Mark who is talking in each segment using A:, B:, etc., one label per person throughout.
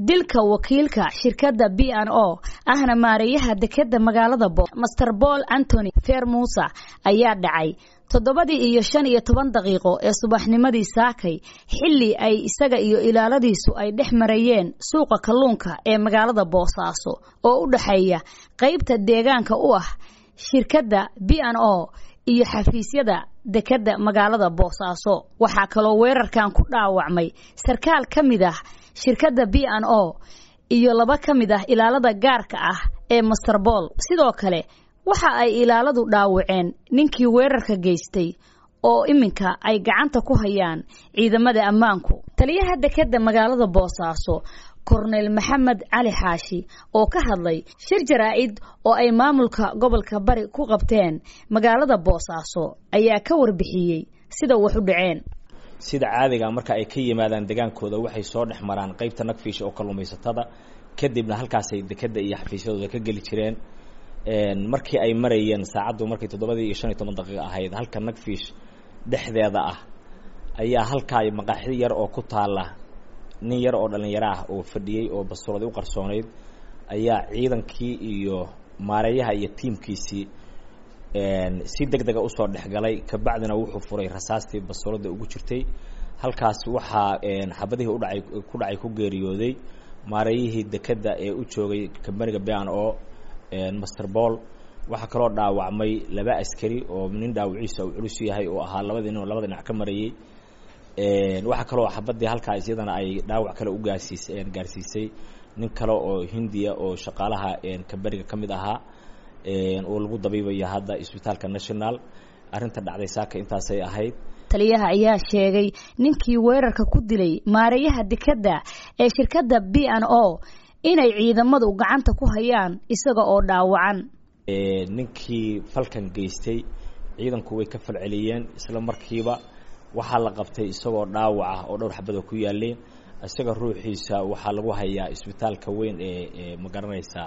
A: dilka wakiilka shirkadda b n o ahna maareeyaha dekeda magaalada bo master paul antony fer musa ayaa dhacay toddobadii iyo shan iyo toban daqiiqo ee subaxnimadii saakay xilli ay isaga iyo ilaaladiisu ay dhex marayeen suuqa kalluunka ee magaalada boosaaso oo u dhexeeya qaybta deegaanka u ah shirkadda b n o iyo xafiisyada dekeda magaalada boosaaso waxaa kaloo weerarkan ku dhaawacmay sarkaal ka mid ah shirkadda b n o iyo laba ka mid ah ilaalada gaarka ah ee master bool sidoo kale waxa ay ilaaladu dhaawaceen ninkii weerarka geystay oo iminka ay gacanta ku hayaan ciidamada ammaanku taliyaha dekeda magaalada boosaaso korneyl maxamed cali xaashi oo ka hadlay shir jaraa-id oo ay maamulka gobolka bari ku qabteen magaalada boosaaso ayaa ka warbixiyey sida wax u dhaceen
B: sida caadiga marka ay ka yimaadaan degaankooda waxay soo dhex maraan qaybta nagfiisha oo kalluumaysatada kadibna halkaasay dekeda iyo xafiisyadooda ka geli jireen markii ay marayeen saacaddu markay toddobadii iyo shan iyo toban daqiiqa ahayd halka nagfiish dhexdeeda ah ayaa halkaa maqaaxi yar oo ku taala nin yar oo dhalinyaro ah oo fadhiyey oo bastuuradi u qarsoonayd ayaa ciidankii iyo maareeyaha iyo tiimkiisii si deg dega usoo dhexgalay kabacdina wuxuu furay rasaastii bastuurada ugu jirtay halkaas waxaa xabadihii udhacay ku dhacay ku geeriyooday maareeyihii dekeda ee u joogay kambaniga b n o master bool waxaa kaloo dhaawacmay laba askari oo nin dhaawaciisa uu culus yahay oo ahaa labadii nin oo labada dhinac ka marayey waxaa kaloo xabadii halkaas iyadana ay dhaawac kale u gaarsiis gaarsiisay nin kale oo hindiya oo shaqaalaha kambaniga ka mid ahaa oo lagu dabiibaya hadda isbitaalka national arrinta dhacday saaka intaasay ahayd
A: taliyaha ayaa sheegay ninkii weerarka ku dilay maareeyaha dekeda ee shirkadda b n o inay ciidamadu gacanta ku hayaan isaga oo dhaawacan
B: ninkii falkan geystay ciidanku way ka falceliyeen isla markiiba waxaa la qabtay isagoo dhaawac ah oo dhowr xabada ku yaaleen isaga ruuxiisa waxaa lagu hayaa isbitaalka weyn ee ma garanaysaa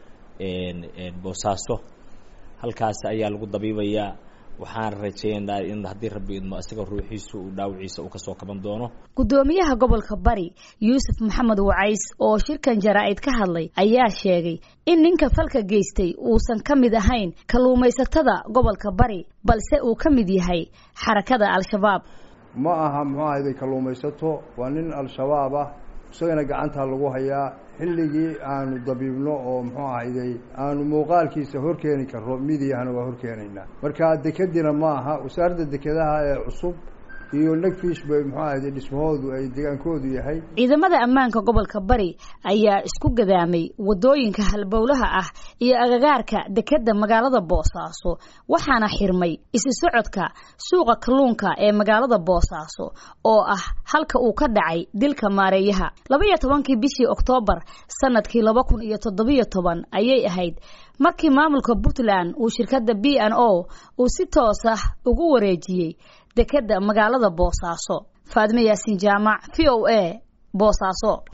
B: boosaaso halkaas ayaa lagu dabiibayaa waxaan rajeynaynaa in haddii rabbi idmo isaga ruuxiisu uu dhaawaciisa uu kasoo kaban doono
A: guddoomiyaha gobolka bari yuusuf maxamed wacays oo shirkan jaraa-id ka hadlay ayaa sheegay in ninka falka geystay uusan ka mid ahayn kalluumaysatada gobolka bari balse uu ka mid yahay xarakada al-shabaab
C: ma aha muxuu ahayday kalluumaysato waa nin al-shabaab ah isagana gacantaa lagu hayaa xilligii aanu dabiibno oo muxuu ahayday aanu muuqaalkiisa horkeeni karro midiyahana waa horkeenaynaa marka dekedina ma aha wasaaradda dekedaha ee cusub iyo nagfiish bay muxuu ahayday dhismahoodu ay degaankoodu yahay
A: ciidamada ammaanka gobolka bari ayaa isku gadaamay waddooyinka halbowlaha ah iyo agagaarka dekeda magaalada boosaaso waxaana xirmay isi socodka suuqa kalluunka ee magaalada boosaaso oo ah halka uu ka dhacay dilka maareeyaha laba iyo tobankii bishii oktoobar sanadkii laba kun iyo toddobiyo toban ayay ahayd markii maamulka puntland uu shirkadda b n o uu si toos ah ugu wareejiyey dekeda magaalada boosaaso faadme yaasiin jaamac v o a boosaaso